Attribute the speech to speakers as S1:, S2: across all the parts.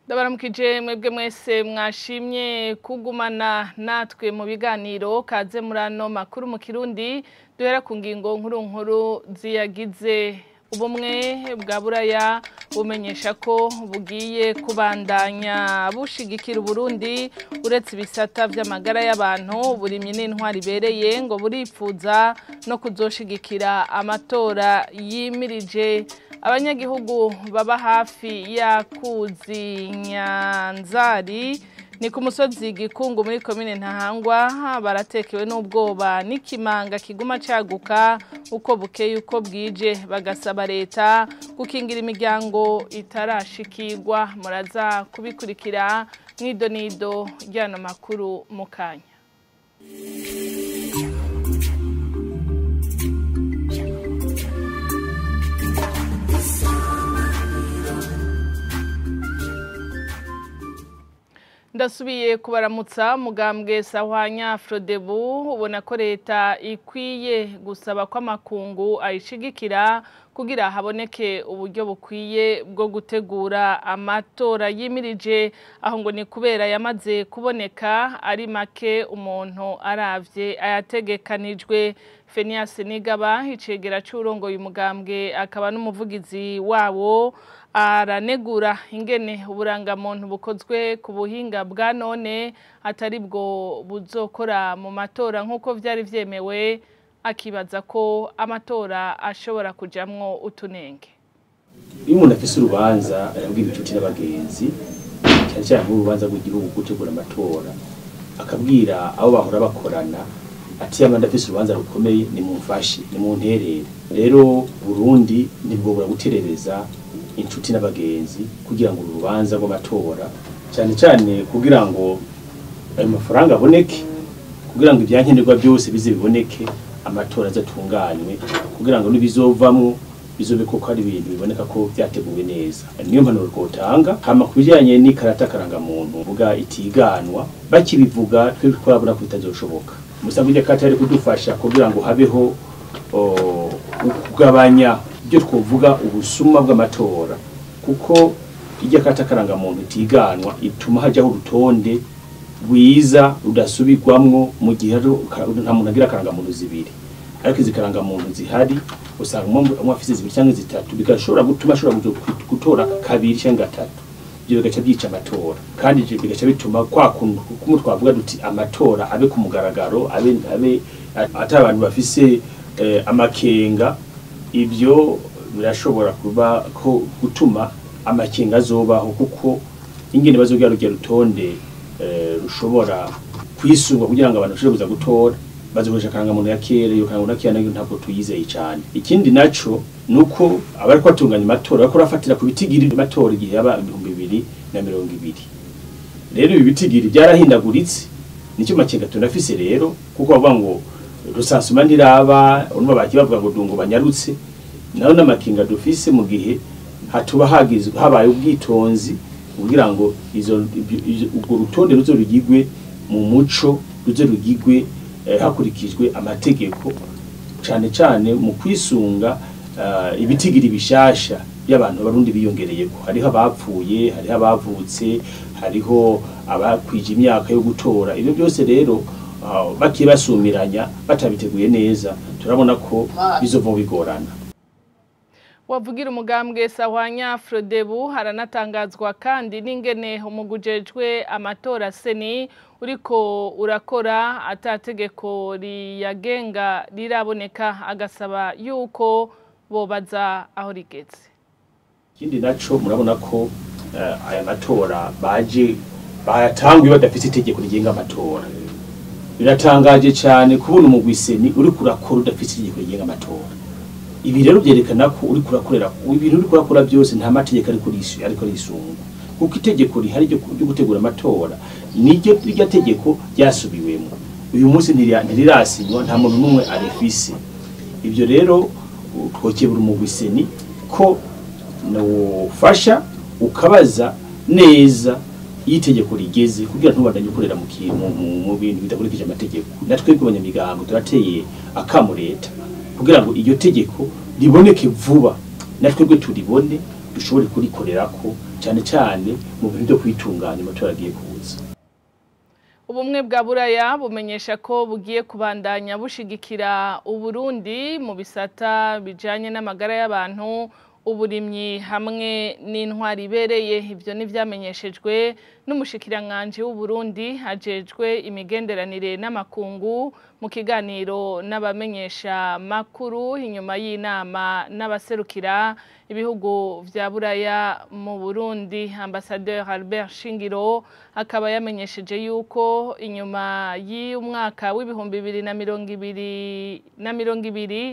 S1: ndabaramukije mwebwe mwese mwashimye kugumana natwe mu biganiro kaze muri ano makuru mu kirundi duhera ku ngingo nkuru nkuru ziyagize ubumwe bwa buraya bumenyesha ko bugiye kubandanya bushigikira uburundi uretse ibisata by'amagara y'abantu burimye n'intwari ibereye ngo buripfuza no kuzoshigikira amatora yimirije abanyagihugu baba hafi ya kuzi nyanzari ni ku musozi gikungu muri komine ntahangwa baratekewe n'ubwoba n'ikimanga kiguma caguka uko bukeye uko bwije bagasaba leta gukingira imiryango itarashikirwa muraza kubikurikira mw'idonido ry'ano makuru mu kanya ndasubiye kubaramutsa mugambwe sahwanya frodebu ubona ko leta ikwiye gusaba ko amakungu ayishigikira kugira haboneke uburyo bukwiye bwo gutegura amatora yimirije aho ngo ni kubera yamaze kuboneka ari make umuntu aravye ayategekanijwe Fenias Nigaba icegera c'urongoye umugambwe akaba n'umuvugizi wawo aranegura ingene uburangamuntu bukozwe ku buhinga bwa none atari bwo buzokora mu matora nk'uko vyari vyemewe akibaza ko amatora ashobora kujamwo utunenge
S2: iyo umuntu afise urubanza arabwira inshuti n'abagenzi cyane cyane nk'urubanza rw'igihugu gutegura amatora akabwira abo bahora bakorana ati yamanda afise urubanza rukomeye ni mumfashe ni munterere rero Burundi nibwo buraguterereza inshuti n'abagenzi kugira ngo urubanza rw'amatora cyane cyane kugira ngo ayo mafaranga aboneke kugira ngo ibyankenerwa byose bize biboneke amatora azatunganywe kugira ngo n'ibizovamwo bizobe koko ari ibintu biboneka ko byateguwe neza niyo mpanuro twotanga hama ku bijyanye n'ikarata karangamuntu vuga itiganwa bakibivuga twe twabona ko bitazoshoboka umusanzu w'irya ari kudufasha kugira ngo habeho kugabanya ibyo twovuga ubusuma bw'amatora kuko irya karata karangamuntu itiganwa ituma hajyaho urutonde rwiza rudasubirwamwo mu gihe nta muntu agira akarangamuntu zibiri ariko izi karangamuntu zihari usanga umwe afise zibiri cyangwa zitatu bigashobora gutuma ashobora gutora kabiri cyangwa gatatu ibyo bigaca byica amatora kandi ivyo bigaca bituma kwa kuntu kumwe twavuga duti amatora abe ku mugaragaro abe abe atari abantu bafise eh, amakenga ibyo birashobora kuba ko gutuma amakenga azobaho kuko ingene bazogira rugero rutonde rushobora kwisungwa kugira ngo abantu bashobore kuza gutora bazokoresha akarangamuntu ya kera iyo karangamuntu ya kera nayo ntabwo tuyizeye cyane ikindi naco nuko abari batunganya amatora bariko barafatira ku bitigiri amatora igihe yaba ibihumbi bibiri na mirongo ibiri rero ibi bitigiri byarahindaguritse nicyo makenga tunafise rero kuko bavuga ngo rusansuma ntiraba urumva baki bavuga ngo dungo banyarutse nayo n'amakenga dufise mu gihe hatuba hagizwe habaye ubwitonzi kugira ngo izo ubwo rutonde ruzo rugigwe mu muco ruzo rugigwe eh, hakurikijwe amategeko cane cane mu kwisunga uh, ibitigiri bishasha y'abantu barundi biyongereyeko hariho abapfuye hariho abavutse hariho abakwije imyaka yo gutora ibyo byose rero uh, bakiye basumiranya batabiteguye neza turabona ko bizova bigorana
S1: wavugira umugambwe sahwanya frodebu haranatangazwa kandi n'ingene umugujejwe amatora seni uriko urakora atategeko riyagenga riraboneka agasaba yuko bobaza aho rigeze
S2: ikindi naco murabona ko uh, aya matora baje bayatanguye badafite itegeko rigenga amatora biratangaje cyane kubona umugwiseni uriko urakora udafite itegeko rigenga amatora ibi rero byerekana ko uri kurakorera ibintu uri kurakora byose nta mategeko ariko rishyuye ariko risunga kuko itegeko rihari ryo gutegura amatora niryo rya tegeko ryasubiwemo uyu munsi ntirirasinywa nta muntu n'umwe arifise ibyo rero twokebura umugwiseni ko nufasha ukabaza neza iyo itegeko rigeze kugira ntubandanye ukorera mu bintu bidakurikije amategeko natwe abanyamigango turateye akamu leta kugira ngo iryo tegeko riboneke vuba natwe gwe turibone dushobore kurikorerako cyane cyane mu bintu byo kwitunganya amatora agiye kuza
S1: ubumwe bwa buraya bumenyesha ko bugiye kubandanya bushigikira uburundi mu bisata bijanye n'amagara y'abantu uburimyi hamwe n'intwari ibereye ibyo ntibyamenyeshejwe n'umushikiranganji w'uburundi hajejwe imigenderanire n'amakungu mu kiganiro n'abamenyesha makuru inyuma y'inama n'abaserukira ibihugu vya buraya mu burundi ambasaderi albert shingiro akaba yamenyesheje yuko inyuma y'umwaka w'ibihumbi bibiri na mirongo ibiri na mirongo ibiri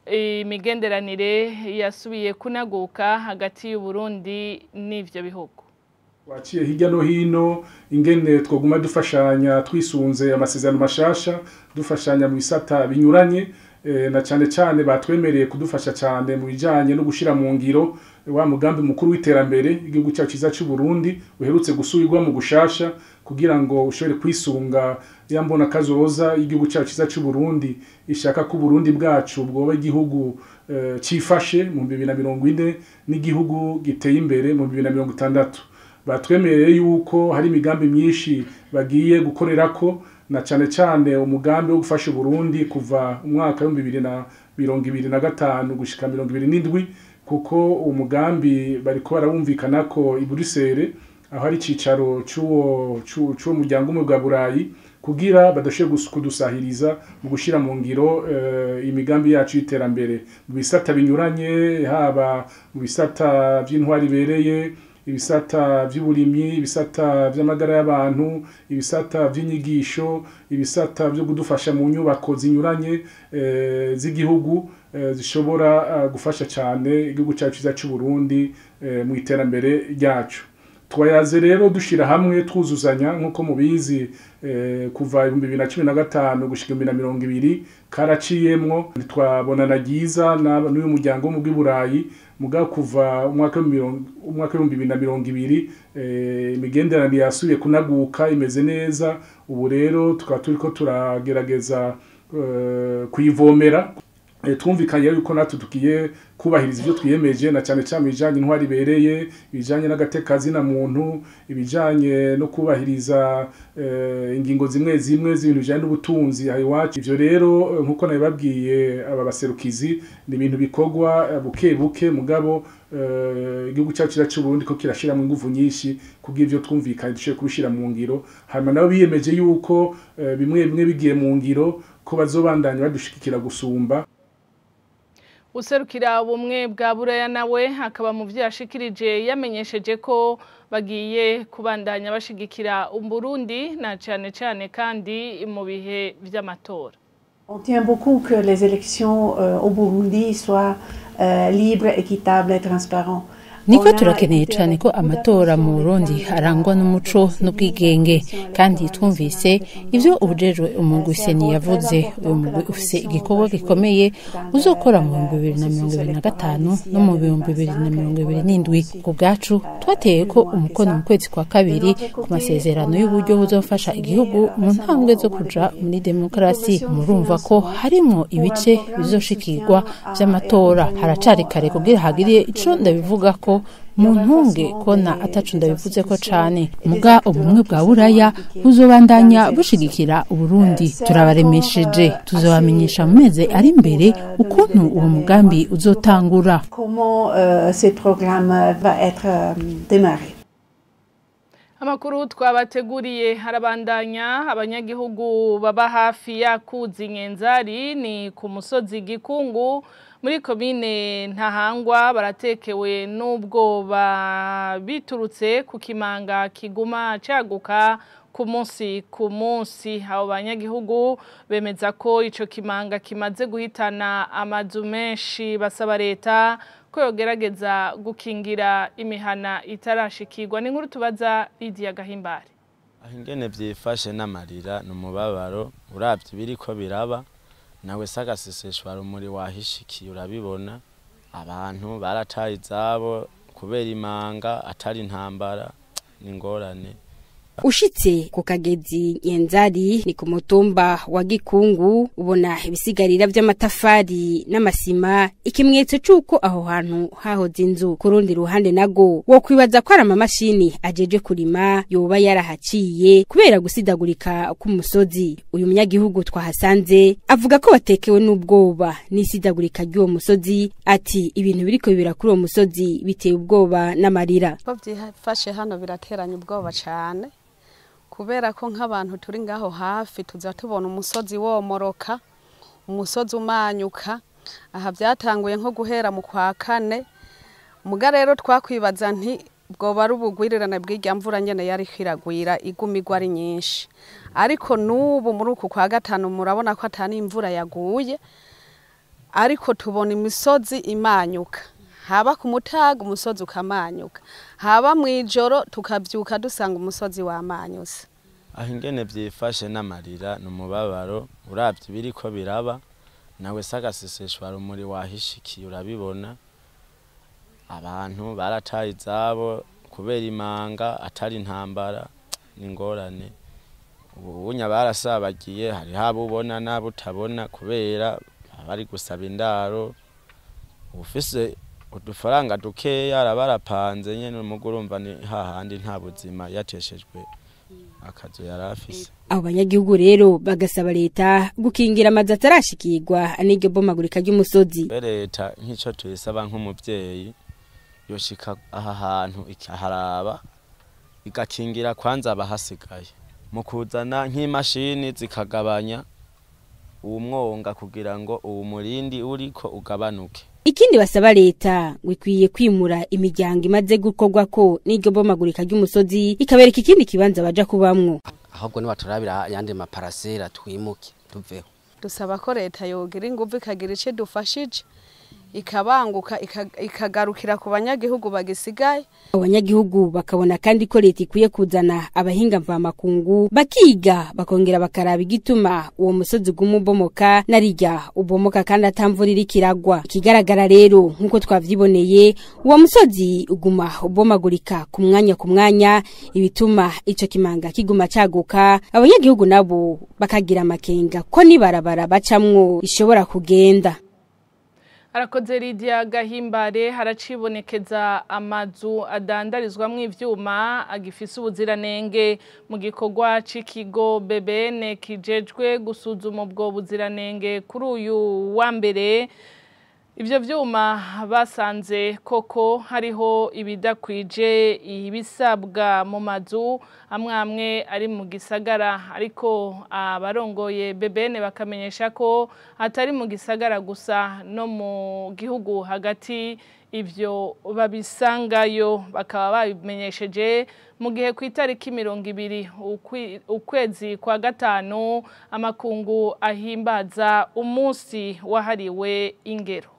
S1: imigenderanire yasubiye kunaguka hagati y'uburundi n'ivyo bihugu
S3: waciye hirya no hino ingene twoguma dufashanya twisunze amasezerano mashasha dufashanya mu bisata binyuranye na cyane cyane batwemereye kudufasha cyane mu bijyanye no gushyira mu ngiro wa mugambi mukuru w'iterambere igihugu cyacu cyiza cy'u Burundi uherutse gusubirwa mu gushasha kugira ngo ushobore kwisunga ya mbona kazoza y'igihugu cyacu cyiza cy'u Burundi ishaka ko Burundi bwacu bwoba igihugu cyifashe mu bibiri na mirongo ine n'igihugu giteye imbere mu bibiri na mirongo itandatu batwemereye yuko hari imigambi myinshi bagiye gukorera ko na cyane cyane umugambi wo gufasha Burundi kuva umwaka w'ibihumbi bibiri na mirongo ibiri na gatanu gushika mirongo ibiri n'indwi kuko umugambi bariko barawumvikana ko i Bruxelles aho ari icicaro c'uwo c'uwo muryango umwe bwa Burayi kugira badashoboye kudusahiriza mu gushira mu ngiro imigambi yacu y'iterambere mu bisata binyuranye haba mu bisata by'intwari ibereye ibisata by'uburimyi ibisata by'amagara y'abantu ibisata by'inyigisho ibisata byo kudufasha mu nyubako zinyuranye z'igihugu zishobora gufasha cyane igihugu cyacu cyiza cy'u Burundi mu iterambere ryacu twayaze rero dushyira hamwe twuzuzanya nk'uko mubizi kuva ibihumbi bibiri na cumi na gatanu gushyira ibihumbi na mirongo ibiri karaciyemwo ntitwabonana ryiza n'uyu muryango wo mu bw'iburayi mugabo kuva umwaka w'ibihumbi bibiri na mirongo ibiri imigenderanire yasubiye kunaguka imeze neza ubu rero tukaba turi ko turagerageza kuyivomera twumvikanye yuko natwe tugiye kubahiriza ibyo twiyemeje na cyane cyane ibijyanye intwari ibereye ibijyanye n'agatekazi na muntu ibijyanye no kubahiriza ingingo zimwe zimwe z'ibintu bijyanye n'ubutunzi aha iwacu ibyo rero nk'uko nabibabwiye aba baserukizi ni ibintu bikorwa buke buke mugabo igihugu cyacu cyiza cy'u Burundi ko kirashyiramo ingufu nyinshi kubwo ibyo twumvikanye dushobora kubishyira mu ngiro hanyuma nabo biyemeje yuko bimwe bimwe bigiye mu ngiro ko bazobandanya badushigikira gusumba
S1: userukira ubumwe bwa buraya nawe akaba mu byo yashikirije yamenyesheje ko bagiye kubandanya bashigikira Burundi na cyane cyane kandi mu bihe by'amatora
S4: On tient beaucoup que les élections euh, au Burundi soient euh, libres, équitables et transparentes.
S5: niko turakeneye cyane ko amatora mu burundi arangwa n'umuco n'ubwigenge kandi twumvise ibyo ubujejwe umugwiseni yavuze uyu mugwi ufise igikorwa gikomeye uzokora mu bihumbi bibiri na mirongo ibiri na gatanu no mu bihumbi bibiri na mirongo ibiri n'indwi ku bwacu twateye ko umukono mu kwezi kwa kabiri ku masezerano y'uburyo buzofasha igihugu mu ntambwe zo kuja muri demokarasi murumva ko harimwo ibice bizoshikirwa vy'amatora haracari kare kugira hagiriye ico ndabivuga ko mu ntunge kona atacu ndabivuze ko cane muga ubumwe bwa buraya buzobandanya bushigikira uburundi turabaremesheje tuzobamenyesha mu mezi ari imbere ukuntu uwo mugambi uzotangura
S4: Comment euh, ce programme va être euh, démarré
S1: amakuru twabateguriye harabandanya abanyagihugu baba hafi yakuzi nkenzari ni ku musozi gikungu muri komine ntahangwa baratekewe n'ubwoba biturutse ku kimanga kiguma cyaguka ku munsi ku munsi abo banyagihugu bemeza ko icyo kimanga kimaze guhitana amazu menshi basaba leta ko yogerageza gukingira imihana itarashikirwa ni nkuru tubaza Lydia Gahimbare
S6: aho ingene byifashe n'amarira ni umubabaro urabye ibiri ko biraba nawe se agaseseshwa rumuri wahishikiye urabibona abantu barataye izabo kubera imanga atari intambara ni ingorane
S7: ushitse ku kagezi nyenzari ni ku mutumba wa gikungu ubona ibisigarira vy'amatafari n'amasima ikimenyetso c'uko aho hantu hahoze inzu ku rundi ruhande nago wo kwibaza ko ari amamashini ajeje kurima yoba yarahaciye kubera gusidagurika k'umusozi uyu munyagihugu twahasanze avuga ko batekewe n'ubwoba n'isidagurika ry'uwo musozi ati ibintu biriko bibera kuri uwo musozi biteye ubwoba n'amarira
S8: ko byifashe hano birateranya ubwoba cyane kubera ko nk'abantu turi ngaho hafi tuza tubona umusozi womoroka umusozi umanyuka aha byatanguye nko guhera mu kwa kane muga rero twakwibaza nti bwoba ari ubugwirirane bw'irya mvura nyene yari kwiragwira igumigwa ari nyinshi ariko n'ubu muri uku kwa gatanu murabona ko atani imvura yaguye ariko tubona imisozi imanyuka haba ku mutaga umusozi ukamanyuka haba mu ijoro tukabyuka dusanga umusozi wamanyuse
S6: aho ingene byifashe n'amarira ni umubabaro urabye ibiri ko biraba nawe se agaseseshwa rumuri wahishikiye urabibona abantu barataye izabo kubera imanga atari intambara n'ingorane ubunya barasabagiye hariho abo ubona n'abo utabona kubera bari gusaba indaro ufise udufaranga dukeya araba arapanze nyene mugo urumva ni hahandi nta buzima yateshejwe akazu yari afise
S7: abo banyagihugu rero bagasaba leta gukingira amazu atarashikirwa n'iryo bomagurika ry'umusozi
S6: Mbe leta nk'ico tuyisaba nk'umuvyeyi yoshika aha hantu ikaharaba igakingira kwanza abahasigaye mu kuzana nk'imashini zikagabanya uwo mwonga kugira ngo uwo murindi uriko ugabanuke
S7: ikindi basaba leta ngo ikwiye kwimura imiryango imaze gukorwako n'iryo bomagurika ry'umusozi ikabereka ikindi kibanza baja kubamwo
S9: ahubwo nibaturabira ayandi maparasera twimuke tuveho
S8: dusaba ko leta yogira ingufu ikagira ico dufashije ikabanguka ika- ikagarukira ku banyagihugu bagisigaye
S7: abo banyagihugu bakabona kandi ko leta ikwiye kuzana abahinga mvamakungu bakiga bakongera bakaraba igituma uwo musozi uguma ubomoka narirya ubomoka kandi atamvura iriko iragwa ikigaragara rero nk'uko twavyiboneye uwo musozi uguma ubomagurika ku mwanya ku mwanya ibituma ico kimanga kiguma caguka abanyagihugu nabo bakagira amakenga ko nibarabara bacamwo ishobora kugenda
S1: Arakoze Lydia Gahimbare haracibonekeza amazu adandarizwamwo ivyuma agifise ubuziranenge mu gikorwa c'ikigo BBN kijejwe gusuzuma ubwo buziranenge kuri uyu wa mbere Ivyo vyuma basanze koko hariho ibidakwije ibisabwa mu mazu amwe amwe ari mu gisagara ariko abarongoye BBN bakamenyesha ko atari mu gisagara gusa no mu gihugu hagati ivyo babisangayo bakaba babimenyesheje mu gihe ku itariki mirongo ibiri ukwi- ukwezi kwa gatanu amakungu ahimbaza umunsi wahariwe ingero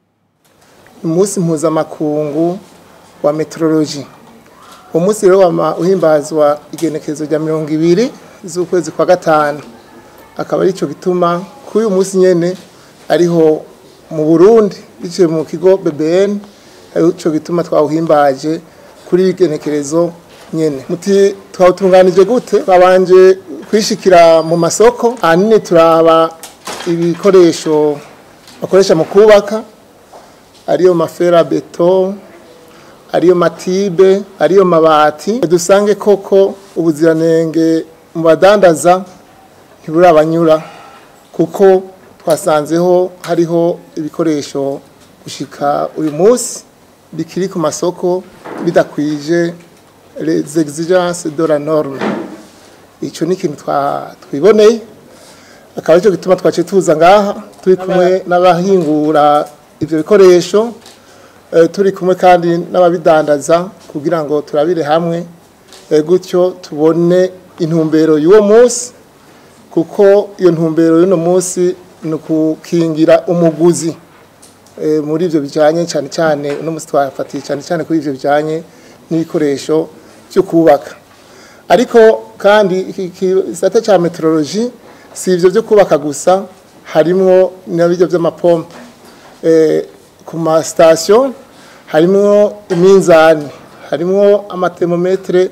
S10: umunsi mpuzamakungu wa meteorology uwo munsi rero wama uhimbazwa igenekerezo rya mirongo ibiri z'ukwezi kwa gatanu akaba aricyo gituma kuri uyu munsi nyene ariho mu burundi biciye mu kigo bbn arico gituma twawuhimbaje kuri iri genekerezo nyene muti twawutunganije gute babanje kwishikira mu masoko ahanini turaba ibikoresho bakoresha mu kubaka ariyo mafera beto ariyo matibe ariyo mabati dusange koko ubuziranenge mu badandaza ntiburabanyura kuko twasanzeho hariho ibikoresho gushika uyu munsi bikiri ku masoko bidakwije les exigences de la norme ico ni ikintu twa- twiboneye akaba aricyo gituma twaciye tuza ngaha turi kumwe n'abahingura ivyo bikoresho eh, turi kumwe kandi n'ababidandaza kugira ngo turabire hamwe eh, gutyo tubone intumbero y'uwo munsi kuko iyo ntumbero y'uno munsi ni ukukingira umuguzi eh, muri ivyo bijanye cyane cyane uno munsi twafatiye cyane cyane kuri ivyo bijanye n'ibikoresho byo kubaka ariko kandi iki gisata cya meteorology si ivyo byo kubaka gusa harimwo n'ibyo by'amapompe eh, ku masitasiyo harimwo iminzani harimwo amatermometere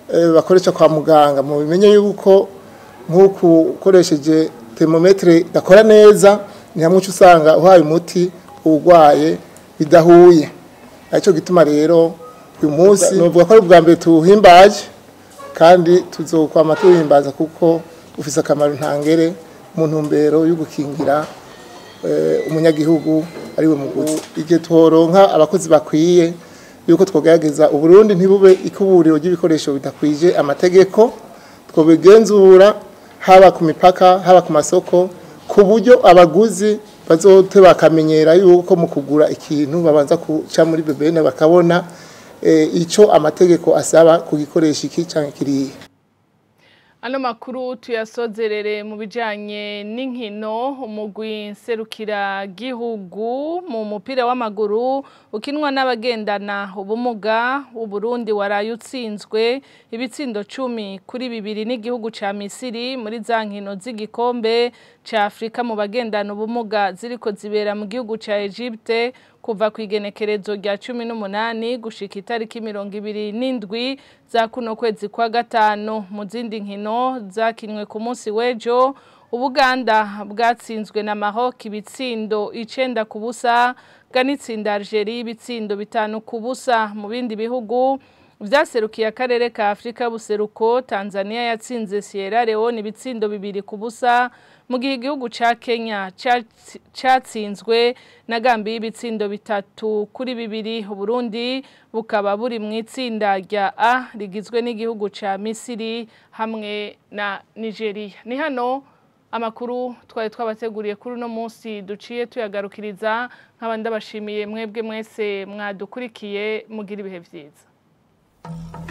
S10: eh, bakoresha kwa muganga mu bimenye yuko nk'uku ukoresheje termometre idakora neza ni hamwe uca usanga uhaye umuti uwurwaye bidahuye aricyo gituma rero uyu munsi novuga ko ari ubwa mbere tuwuhimbaje kandi tuzokwama tuwuhimbaza kuko ufise akamaro ntangere mu ntumbero yo gukingira eh, umunyagihugu ariwe muguzi igihe tworonka abakozi bakwiye yuko twogerageza uburundi ntibube ikuburiro ry'ibikoresho bidakwije amategeko twobigenzura haba ku mipaka haba ku masoko ku buryo abaguzi bazote bakamenyera yuko mu kugura ikintu babanza kuca muri bebene bakabona eh, ico amategeko asaba kugikoresha iki canke kiriya
S1: Ano makuru tuyasozerere mu bijanye n'inkino umugwi nserukira gihugu mu mupira w'amaguru ukinwa n'abagendana ubumuga uburundi waraye utsinzwe ibitsindo cumi kuri bibiri n'igihugu ca Misiri muri za nkino z'igikombe ca Afrika mu bagendana ubumuga ziriko zibera mu gihugu ca Egypte kuva ku igenekerezo rya cumi n'umunani gushika itariki mirongo ibiri n'indwi za kuno kwezi kwa gatanu mu zindi nkino zakinwe ku munsi w'ejo ubuganda bwatsinzwe na Maroc ibitsindo icenda ku busa ganitsinda Algeria ibitsindo bitanu ku busa mu bindi bihugu vyaserukiye akarere ka Afrika buseruko Tanzania yatsinze Sierra Leone ibitsindo bibiri ku busa mu gihe igihugu ca Kenya catsinzwe na Gambia ibitsindo bitatu kuri bibiri Burundi bukaba buri mu itsinda rya A rigizwe n'igihugu ca Misiri hamwe na Nigeria ni hano amakuru twari twabateguriye kuri uno munsi duciye tuyagarukiriza nk'abandi ndabashimiye mwebwe mwese mwadukurikiye mugira ibihe vyiza